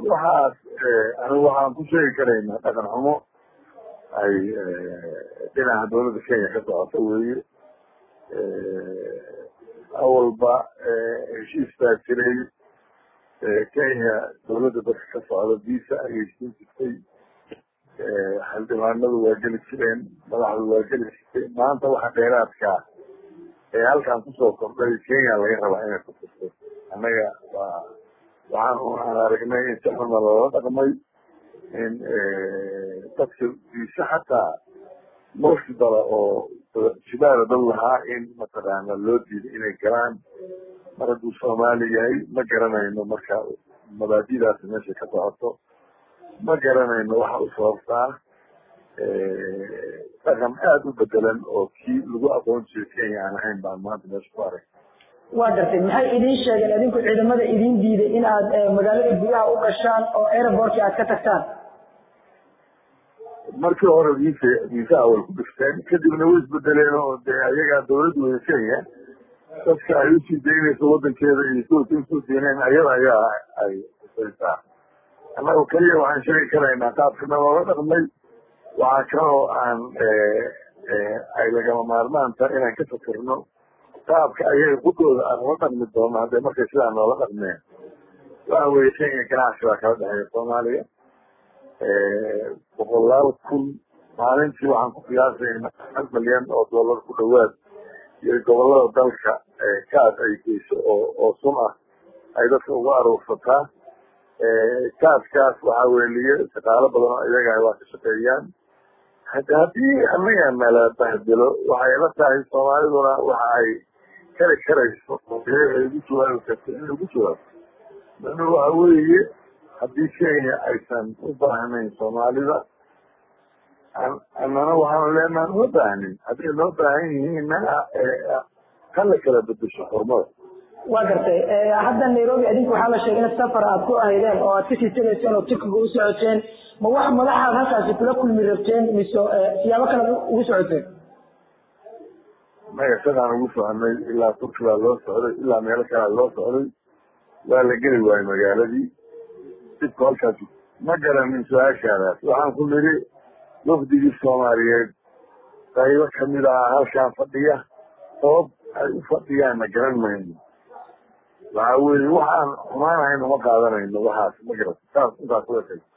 waxaas anigu waxaan ku sheegi karaynaa dhaqan xumo ay dhinaca dawladda kenya ka socoto weeye awalba heshiis baa jiray kenya dawladda dadka ka socda visa ayay siin jirtay xildhibaanadu waa geli jireen madaxdu waa geli jirtay maanta waxa dheeraadkaa ee halkan kusoo kordhay kenya laga rabaa inay kutirto annaga waa waxaan aan aragnay in si xuna loola dhaqmay in dadka visa xataa mosi dala oo shibaala dal lahaa in mataqaana loo diiday inay galaan mar hadduu soomaali yahay ma garanayno marka mabaadidaasi meesha ka socoto ma garanayno waxa u sababtaa dhaqan aada u bedelan oo kii lagu aqoon jiray kenya aan ahayn baan maanta meesha ku arag waa gartay maxay idiin sheegeen idinku ciidamada idiin diiday in aad magaalada gudaha u gashaan oo airbortka aad ka tagtaan markii hore visa visa awal ku dhifteen kadibna way isbedeleen oo dee ayagaa dawladda wada kenya dadka ay usii daynayso wadankeeda iyo kuwasa usoo deeneen ayada ayaa ay kusaysaa annagu keliya waxaan sheegi karaynaa qaabkana loola dhaqmay waxaa kaloo aan ay lagama maarmaan tahay inaan ka fakirno qaabka ayaga gudooda aan ula dhaqmi doono hadday markay sidaa noola dhaqmeen waxa weeye kenya ganacsi baa kala dhexeeya soomaaliya boqolaal kun maalintii waxaan ku qiyaasayna hal milyan oo dollar ku dhawaad iyo gobolada dalka kaas ay geyso oo oo sun ah ay dadka ugu aruursataa kaaskaas waxaa weeliye shaqaalo badan oo iyaga waa ka shaqeeyaan hada haddii anaga nala bahdelo waxay la tahay soomaaliduna waxa ay kari karayso ay ugu jawaabi karto in lagu jawaabto mana waxa weeye haddii kenya aysan u baahnayn soomaalida annana waxaanu leenaha uma baahnin hadday noo baahan yihiinna hala kala bedesho xurmada waa gartay hadda nairobi adinku waxaa la sheegay in safar aad ku ahaydeen oo aad kasii tegayseen oo turkiga u socoteen ma wax madaxaad halkaasi kula kulmi rabteen mise siyaabo kale ugu socoteen maya sadaan ugu soconay ilaa turkigaa loo socday ilaa meelo kalea loo socday waa la geli waayey magaaladii dibka halkaas ma garanin su-aashaadaas waxaan ku nidhi wafdigii soomaaliyeed qaybo kamid ah halkaan fadhiya sabab ay u fadhiyaanna garan mayno waxa weeye waxaan xumaanahayno ma qaadanayno waxaas ma garat saas intaas uga tag